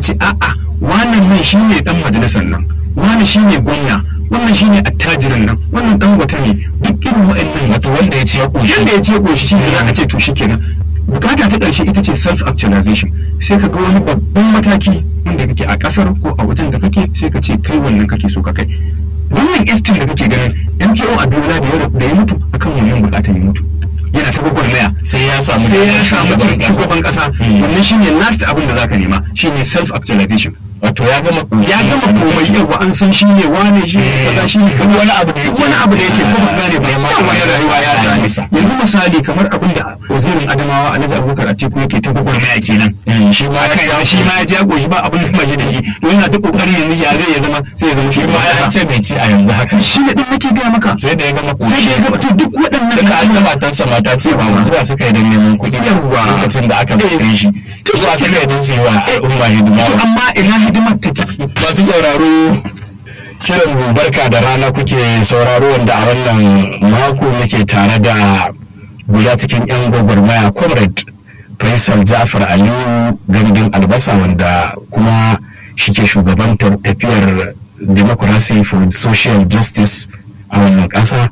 ce a'a wannan nan shine dan majalisar nan wani shine gwamna wannan shine attajirin nan wannan dan wata ne duk irin wa'annan wato wanda ya ce ya ƙoshi yanda ya ce koshi shine za a ce to shikenan bukata ta ƙarshe ita ce self actualization sai ka ga wani babban mataki wanda kake a ƙasar ko a wajen da kake sai ka ce kai wannan kake so ka kai wannan istin da kake ganin MKO Abiola da ya da ya mutu akan wannan bukatar ya mutu yana ta gwagwarmaya sai ya samu sai ya samu cin shugaban kasa Mm. wannan shine last abin da zaka nema shine self actualization wato ya gama ƙoshi ya gama komai yawa an san shine wane shi ne kaza shi ne Duk wani abu da yake- wani abu da yake ko ba gane ba Nema ya wani rayuwa ya ya sami yanzu misali kamar abin da wazirin Adamawa Alhaji Abubakar Atiku yake ta gwagwarmaya kenan Mm, shi ma aka ya yi shi ma ya ja goshi ba abin da ba shi da shi to yana ta kokari yanzu ya zai ya zama sai ya zama shi shi ma ya ma ce bai ci a yanzu haka shi ne din nake gaya maka sai da ya gama sai da ƙoshi ya gaba to duk waɗannan duka an ga matarsa mata ce ba mu zuwa suka yi don neman kuɗi Yawwa. lokacin da aka Eh. zaɓe shi To zuwa shi suka yi don su yi wa Eh. al'umma hidima To amma ina hidimar take masu sauraro kiran mu barka da rana kuke sauraro wanda a wannan mako muke tare da guda cikin yan gwagwarmaya comrade faisal jafar aliyu gandun albasa wanda kuma shi ke shugabantar tafiyar democracy for social justice a wannan ƙasa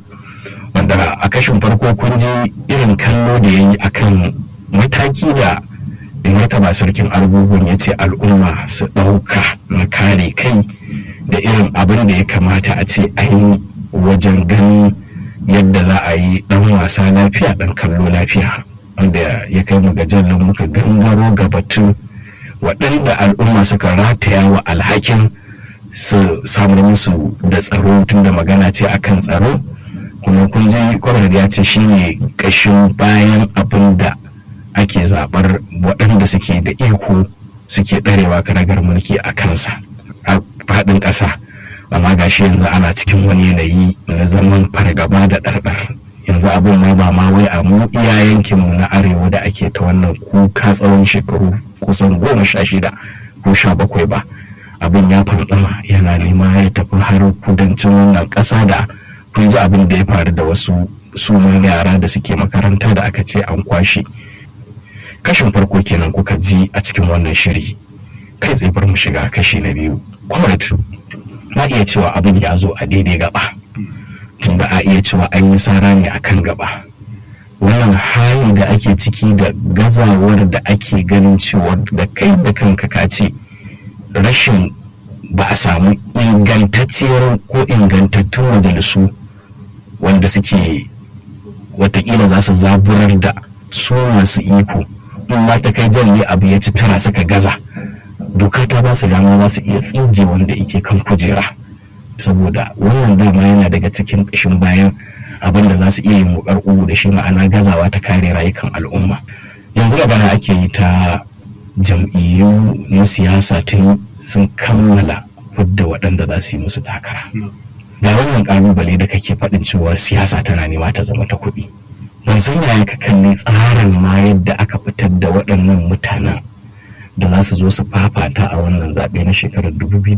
wanda a kashin farko kun ji irin kallo da ya yi akan mataki da martaba sarkin argungun ya ce al'umma su ɗauka na kare kai da irin abin da ya kamata a ce an yi wajen ganin yadda za a yi ɗan wasa lafiya ɗan kallo lafiya wanda ya kai mu ga jallin muka gangaro ga batun waɗanda al'umma suka rataya wa alhakin su samar musu da tsaro tun da magana ce akan tsaro kuma kun ji kwamar ya ce shine ƙashin bayan abin da ake zaɓar waɗanda suke da iko suke ɗarewa karagar mulki a kansa a faɗin ƙasa amma gashi yanzu ana cikin wani yanayi na zaman fargaba da ɗarɗar yanzu abin ma ba ma wai a mu iya yankinmu na arewa da ake ta wannan kuka tsawon shekaru kusan goma sha shida ko sha bakwai ba abin ya fantsama yana nema ya tafi har kudancin wannan ƙasa da kun ji abin da ya faru da wasu sunan yara da suke makaranta da aka ce an kwashe kashin farko kenan kuka ji a cikin wannan shiri kai tsaye bar mu shiga kashi na biyu comrade na iya cewa abin ya zo a daidai gaba tunda a iya cewa an yi sara ne a kan gaba wannan hali da ake ciki da gazawar da ake ganin cewa da kai da kanka ka ce rashin ba a samu ingantacciyar ko ingantattun majalisu wanda suke watakila za su zaburar da su masu iko in ma ta kai jan ne abu ya ci tara suka gaza doka ta ba su dama za su iya tsige wanda yake kan kujera saboda wannan dama yana daga cikin ƙashin bayan abin da za su iya yin wukar ugu da shi ma'ana gazawa ta kare rayukan al'umma yanzu magana ake yi ta jam'iyyu na siyasa tun sun kammala fidda waɗanda za su yi musu takara ga wannan ƙalubale da kake faɗin cewa siyasa tana nema ta zama ta kuɗi ban san yaya ka kalli tsarin ma yadda aka fitar da waɗannan mutanen da za su zo su fafata a wannan zaɓe na shekarar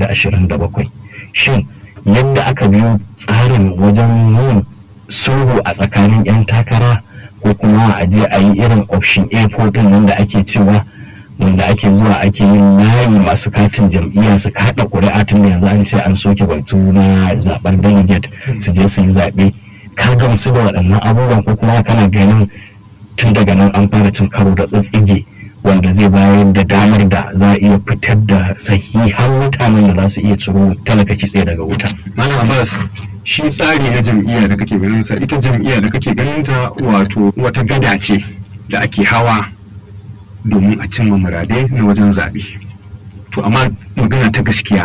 2027 shin yadda aka biyo tsarin wajen yin sulhu a tsakanin 'yan takara ko kuma a je a yi irin option a din nan da ake cewa wanda ake zuwa ake yin layi masu katin jam'iyya su kaɗa ƙuri'a tun da yanzu an ce an soke batu na zaɓen delegate su je su yi zaɓe ka gamsu da waɗannan abubuwan ko kuma kana ganin tun daga nan an fara cin karo da tsitsige wanda zai bayar da damar da za a iya fitar da sahihan mutanen da za su iya ciro talaka kitse daga wuta. Malam Abbas shi tsari na jam'iyya da kake ganin sa ita jam'iyya da kake ganin ta wato wata gada ce da ake hawa domin a cimma muradai na wajen zaɓe. To amma magana ta gaskiya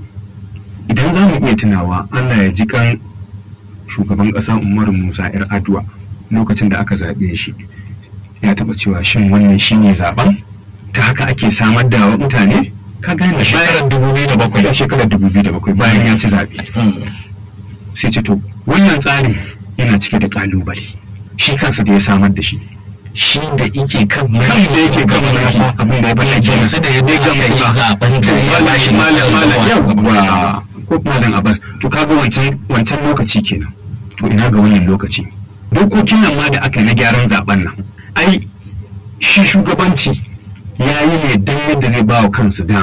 idan za mu iya tunawa Allah ya ji kan shugaban ƙasa Umaru Musa 'yar Aduwa lokacin da aka zaɓe shi ya taɓa cewa shin wannan shine zaɓen ta haka ake samar da mutane ka gane A shekarar 2007. a shekarar 2007 bayan ya ci zaɓe sai ce to wannan tsarin yana cike da ƙalubale shi kansa da ya samar da shi Shi da yake kan kan da yake kan mulki abin da ya bada kenan Gamsu da yadda Bai gamsu aka yi ba. zaɓen da To, ya malam bashi malam malam nasara. yawwa ko malam Abbas to kaga wancan wancan lokaci kenan to ina ga wannan lokaci dokokin nan ma da aka yi na gyaran zaben nan ai shi shugabanci ya yi ne don yadda zai ba wa kansu dama